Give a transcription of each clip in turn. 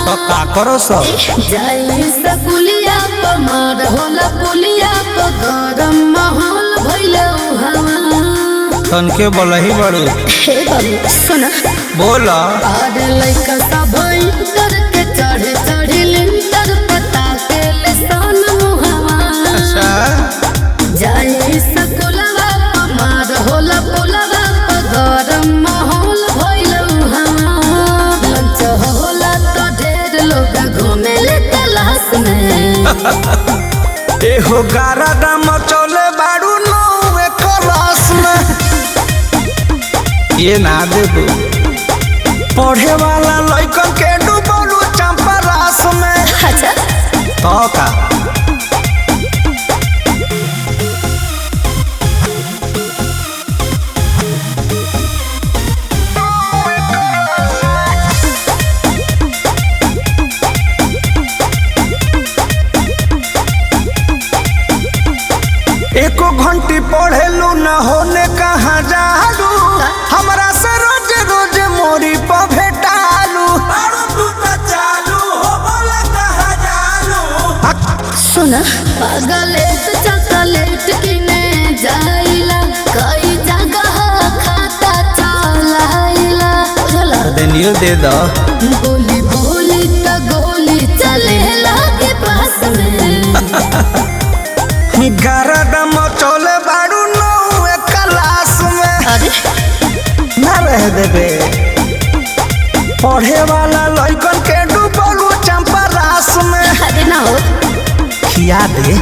तो का करो सो जाई सकुलिया प मार होला पुलिया प गरम माहौल भइले हवा तन के बोलही बड़ू हे बाबू सुना बोल आर लइका सब इंटर के चढ़े चढ़े लिंटर पता के लिसान मुहवा अच्छा जाई सकुलवा प मार होला पुलवा प गरम माहौल भइले हवा लंच होला तो ढेर लोग घूमे ले तलाश में एहो गारा दाम चले बाड़ू नौवे क्लास में ये ना देबू पढ़े वाला लइकन के डूबलू चंपा रास में अच्छा तो का एको घंटी पढ़ेलू न होने कहाँ जालू हमरा से रोज रोज मोरी पर भेटालू सुना पागलेट चॉकलेट किने जाइला कई जगह खाता चलाइला चला देनियो दे दो गोली बोली त गोली चले लागे पास में गारा दम चले बाड़ू नौवे क्लास में अरे ना रह देबे पढ़े वाला लइकन के डूबलू चंपा रास में अरे ना हो खिया दे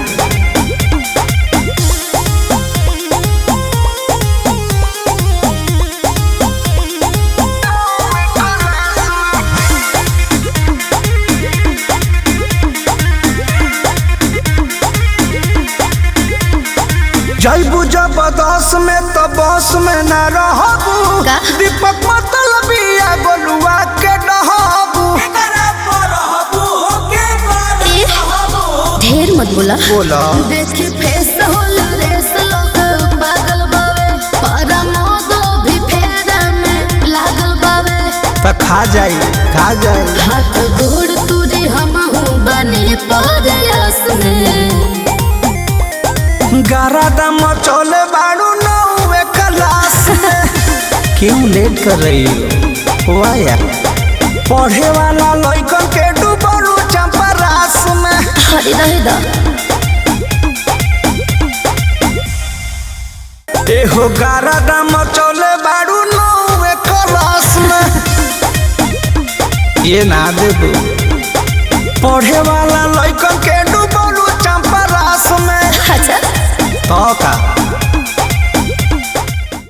जैबू जबरदस्त में तो बस में ना रहबू का? दीपक मतलबिया गोलुआ के डहबू ए, ढेर मत बोला बोला देखी फेस होला रेस लोग पागल बावे पारा मोदो भी फेरा में लागल बावे तो खा जाई खा जाई हाथ गोड़ तुरी हम बने परयास में गारा दम चले बाड़ू नौवे क्लास में क्यों लेट कर रही हो वाह यार पढ़े वाला लइकन के डूबलू चंपा रास में हरी रहे दा एहो गारा दम चले बाड़ू नौवे क्लास में ये ना देबू पढ़े वाला लइकन के डूबलू चंपा रास में अच्छा तो का